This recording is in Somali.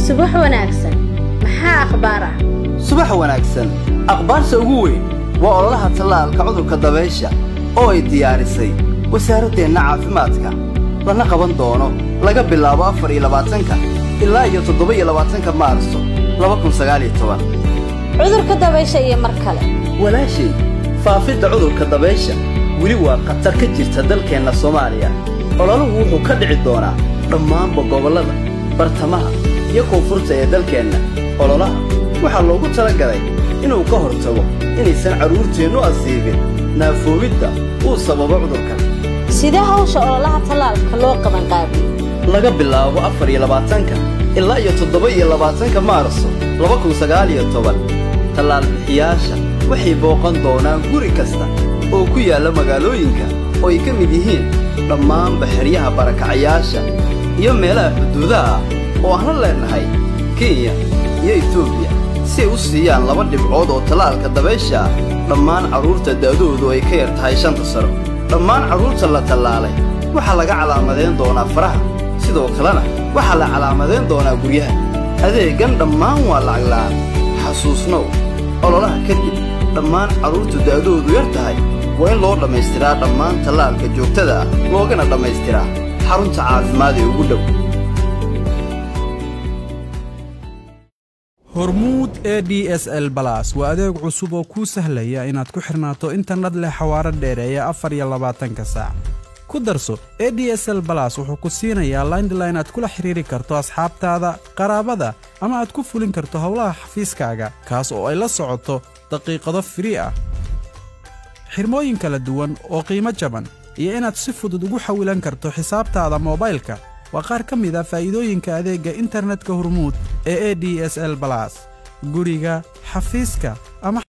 subax wanaagsan maxaa akhbaar ah subax wanaagsan akhbaarta ugu weyn waa ololaha tallaalka cudurka dabaysha oo ay diyaarisay wasaaraddeenna caafimaadka lana qaban doono laga bilaabo afar iyo labaatanka ilaa iyo toddoba iyo labaatanka maarso laba kun sagaaliyo toban cudurka dabaysha iyo mar kale walaashay faafidda cudurka dabaysha weli waa khatar ka jirta dalkeenna soomaaliya ololahu wuxuu ka dhici doonaa dhammaanba gobollada bartamaha iyo koonfurta ee dalkeenna ololaha waxaa loogu talagalay inuu ka hortago inaysan carruurteennu asiibin naafoobidda uu sababo cudurkan sidee hawsha ololaha tallaalka loo qaban qaabiye laga bilaabo afar iyo labaatanka ilaa iyo toddoba iyo labaatanka maarso laba kun sagaaliyo toban tallaal bixiyaasha waxay booqan doonaan guri kasta oo ku yaalla magaalooyinka oo ay ka mid yihiin dhammaanba xeryaha barakacayaasha iyo meelaha xuduudaha ah oo aan la leennahay kenya iyo etoobiya si ay u siiyaan laba dhibcood oo tallaalka dabaysha ah dhammaan carruurta da'doodu ay ka yar tahay shanta sano dhammaan carruurta la tallaalay waxaa laga calaamadayn doonaa faraha sidoo kalena waxaa la calaamadayn doonaa guryaha adeeggan dhammaan waa lacag la'aan xasuusnow ololaha kadib dhammaan carruurtu da'doodu yar tahay waa in loo dhammaystiraa dhammaan tallaalka joogtada ah loogana dhammaystiraa xarunta caafimaad ee ugu dhow hormuud e d s l balas waa adeeg cusub oo kuu sahlaya inaad ku xidhnaato internet leh xawaaro dheereeya afar iyo labaatanka saac ku darso e d s l balas wuxuu ku siinayaa laindline aad kula xidhiiri karto asxaabtaada qaraabada ama aad ku fulin karto howlaha xafiiskaaga kaas oo ay la socoto daqiiqado firii ah xirmooyin kala duwan oo qiimo jaban iyo inaad si fudud ugu xawilan karto xisaabtaada moobaylka waa qaar ka mid a faa'iidooyinka adeegga internetka hormuud ee e d s l balas guriga xafiiska ama